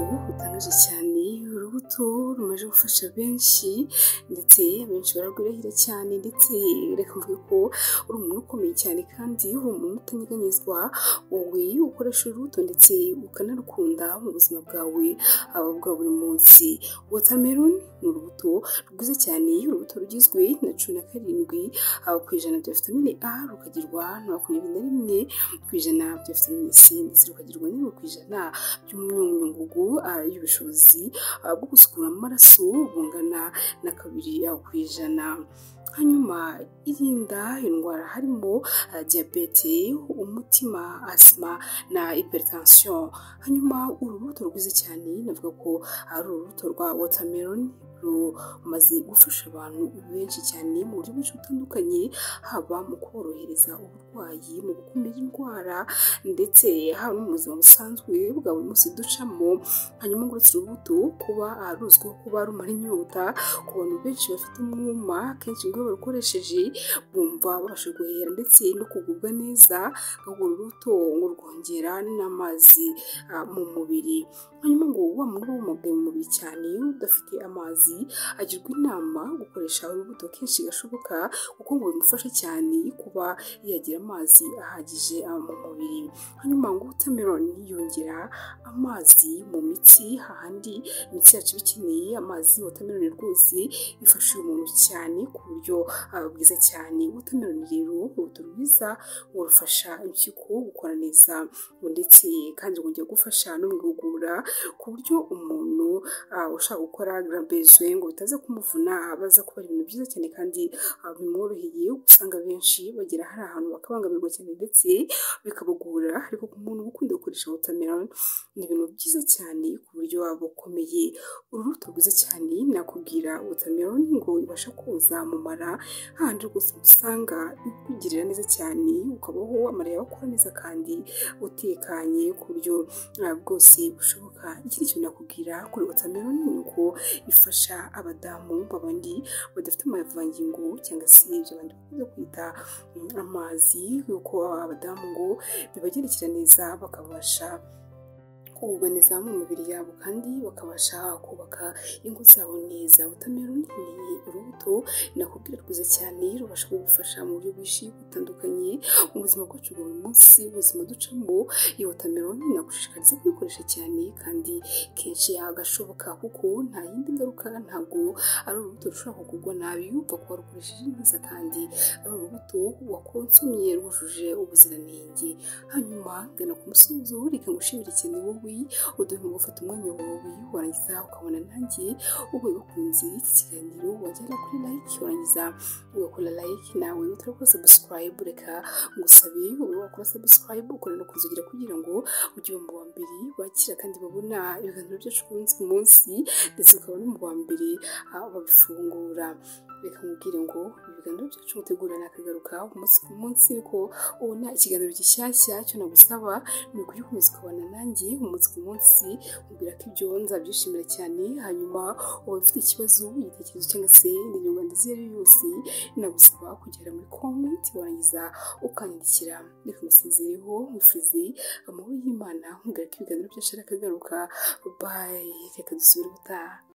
ruraryohaje cyane urubuto rumaze gufasha benshi ndetse benshi bararwirahira cyane ndetse reka mvuge ko uri umuntu ukomeye cyane kandi uri umuntu utanyeganyezwa wowe ukoresha urubuto ndetse ukanarukunda mu buzima bwawe haba bwa buri munsi watermelon ni urubuto rwiza cyane urubuto rugizwe na cumi na karindwi haba ku ijana bya vitamine A rukagirwa na makumyabiri na rimwe ku ijana bya vitamine C ndetse rukagirwa n'imwe ku ijana by'umunyungugu y'ubushobozi bwo gusukura amaraso bungana na kabiri ku ijana hanyuma irinda indwara harimo diyabete umutima asima na hypertension hanyuma urubuto rwiza cyane navuga ko ari urubuto rwa watermelon rumaze gufasha abantu benshi cyane mu buryo bwinshi butandukanye haba mu kuborohereza uburwayi mu gukumira indwara ndetse haba no mu buzima busanzwe bwa buri munsi ducamo hanyuma ngo uretse urubuto kuba ruzwiho kuba rumara inyota ku bantu benshi bafite umwuma kenshi ngo iyo barukoresheje bumva babasha guhera ndetse no kugubwa neza urwo rubuto ngo rwongera n'amazi mu mubiri hanyuma ngo wa muntu w'umugabo mu mubiri cyane udafite amazi agirwa inama gukoresha urubuto kenshi gashoboka kuko ngo bimufasha cyane kuba yagira amazi ahagije mu mubiri hanyuma ngo wotameroni yongera amazi mu mitsi hahandi imitsi yacu iba ikeneye amazi wotameroni rwose ifasha uyu muntu cyane ku buryo bwiza cyane wotameroni rero urubuto rwiza rufasha impyiko gukora neza ndetse kandi rwongera gufasha no mu igogora ku buryo umuntu ushaka gukora garabezi ngo bitaza kumuvuna baza kuba ibintu byiza cyane kandi bimworoheye usanga benshi bagera hari ahantu bakabangamirwa cyane ndetse bikabagora ariko ku muntu ukunda gukoresha watermelon ni ibintu byiza cyane ku buryo waba ukomeye urubuto rwiza cyane nakubwira watermelon ngo ibasha koza mu mara hahandi rwose usanga ikugirira neza cyane ukabaho amara yawe akora neza kandi utekanye ku buryo bwose bushoboka ikindi kintu nakubwira kuri watermelon ni uko ifasha abadamu babandi badafite amavangingo cyangwa se ibyo abandi bakunze kwita amazi yuko abadamu ngo bibagendekera neza bakabasha kugubwa neza mu mibiri yabo kandi bakabasha kubaka ingo zabo neza wotameroni ni urubuto nakubwira rwiza cyane rubasha kugufasha mu buryo bwinshi butandukanye mu buzima bwacu bwa buri munsi ubuzima ducamo iyo wotameroni nagushishikariza kuyikoresha cyane kandi kenshi agashoboka kuko nta yindi ngaruka ntabwo ari urubuto rushobora kugurwa nabi upfa kuba rukoresheje neza kandi ari urubuto wakonsomye rwujuje ubuziranenge hanyuma gana ku musozo reka ngushimire cyane wowe uduhe mu gufata umwanya wawe warangiza ukabona nanjye uba bakunze iki kiganiro wajyana kuri like warangiza ugakora like nawe utarakora subscribe reka ngusabe ube wakora subscribe ukora no kuzugira kugira ngo ujye mu wa mbere bakira kandi babona ibiganiro byacu ku munsi ndetse ukabona mu wa mbere babifungura reka mubwire ngo ibiganiro byacu mutegura nakagaruka umunsi ku munsi ko ubona ikiganiro gishyashya cyo nagusaba ni ukugikomeza ukabana nanjye umunsi ku munsi mubwira ko ibyo nzabyishimira cyane hanyuma uba ufite ikibazo igitekerezo cyangwa se indi nyunganizi iyo ari yo yose nagusaba kugera muri komenti warangiza ukanyandikira reka ngusizereho nkufurize amahoro y'imana nkubwira ko ibiganiro byacu nakagaruka bayi reka dusubire ubutaha